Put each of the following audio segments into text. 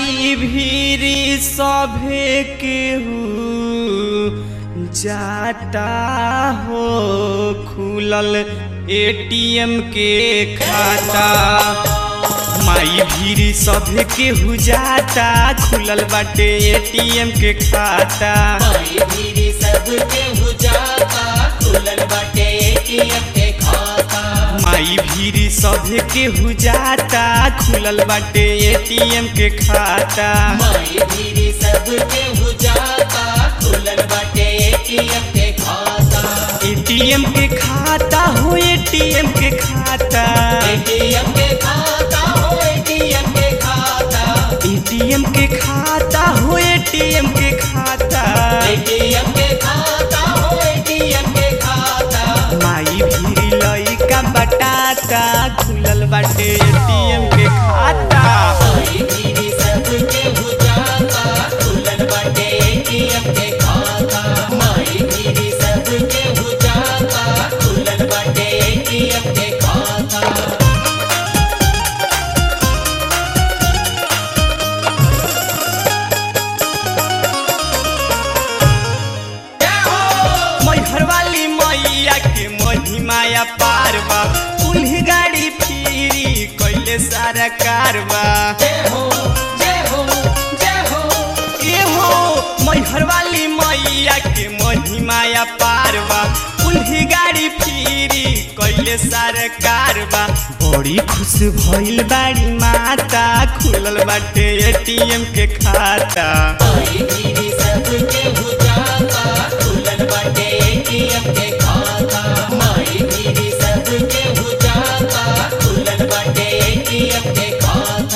माई भीरी सभे केहू जाता हो खुलल एटीएम के खाता माई भीरी सभे केहू जाता खुलल बाटे एटीएम के खाता माई भीरी सबके हुजाता खुलल बाटे एटीएम के खाता माई भीरी सभे केहू जाता खुलल बाटे एटीएम के खाता माई भीरी सबके हुजाता खुलल बाटे एटीएम के खाता एटीएम के खाता हो एटीएम के खाता एटीएम के खाता हो एटीएम के खाता एटीएम के खाता हो एटीएम के खाता एटीएम के खाता हो एटीएम के खाता माई भीरी लइका बटाता खुलल बाटे एटीएम के खाता माई भीरी सबके हुजाता खुलल बाटे एटीएम के खाता माई भीरी सबके हुजाता खुलल बाटे एटीएम के खाता मैहर वाली मैया के महिमाया पारबा उल्ही गाड़ी फिरी कैले सारा कारबा जय हो जय हो जय हो ए हो मैहर वाली मैया के महिमाया पारबा उल्ही गाड़ी फिरी कैले सारा कारबा बड़ी खुश भइल बाड़ी माता खुलल बाटे एटीएम के खाता माई भीरी सबके हुजाता खुलल बाटे एटीएम के खाता माई भीरी सबके हुजाता खुलल बाटे एटीएम के खाता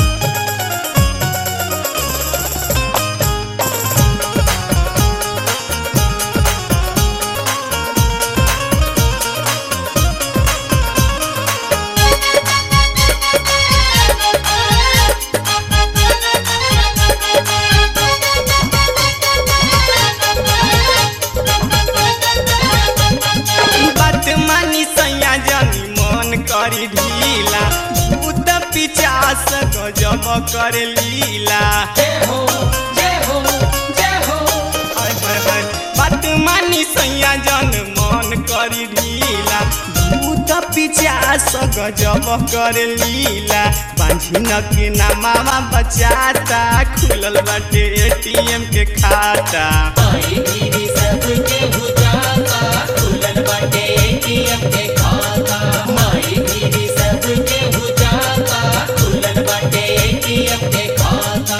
बात मानी सैया जानी मन करी ढीला भूत पिचास गजब कर लीला जय हो जय हो जय हो हाय हाय हाय बात मानी सैया जन मन करी ढीला भूत पिचास गजब कर लीला बांझी न के नामावा बचाता खुलल बाटे एटीएम के खाता माई भीरी सबके हुजाता खुलल बाटे एटीएम के खाता माई भीरी सबके हुजाता खुलल बाटे एटीएम के खाता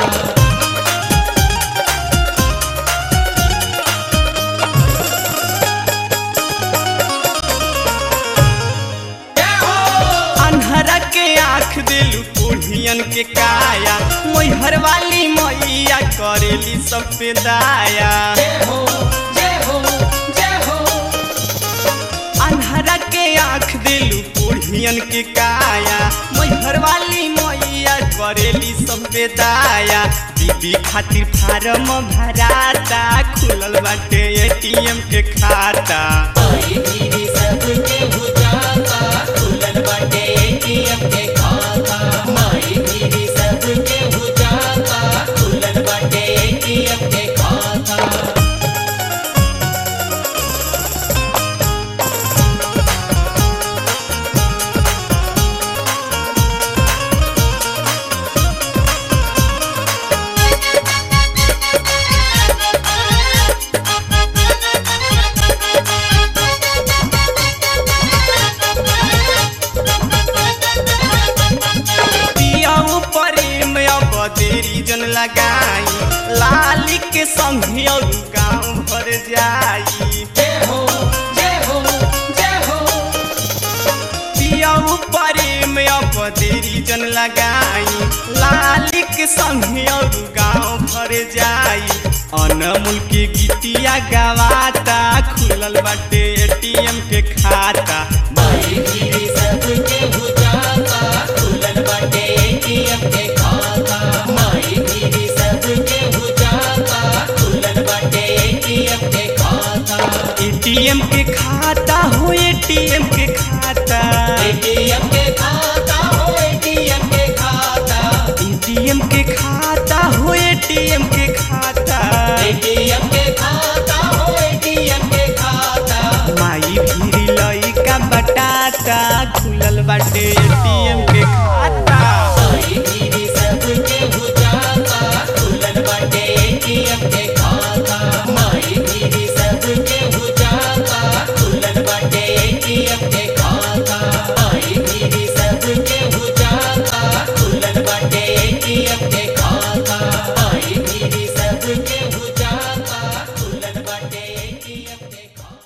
अन्हरा के आँख दिलू कोढ़ियन के काया मैहर वाली मैया करेली सब पे दाया जय हो जय हो जय हो अन्हरा के आँख दिलू कोढ़ियन के काया मैहर वाली मैया करेली सब पे दाया बीबी खातिर फार्म भराता खुलल बाटे एटीएम के खाता माई भीरी सबके हुजाता खुलल बाटे एटीएम के खाता माई भीरी सबके हुजाता खुलल बाटे एटीएम के खाता पियाऊ प्रेम अब देरी जन लगाई लाली के संग और गाँव भर जाई जय हो जय हो जय हो पियाऊ प्रेम अब देरी जन लगाई लाली के संग और गाँव भर जाई अनमूल के गीतिया गवाता खुलल बाटे एटीएम के खाता माई भीरी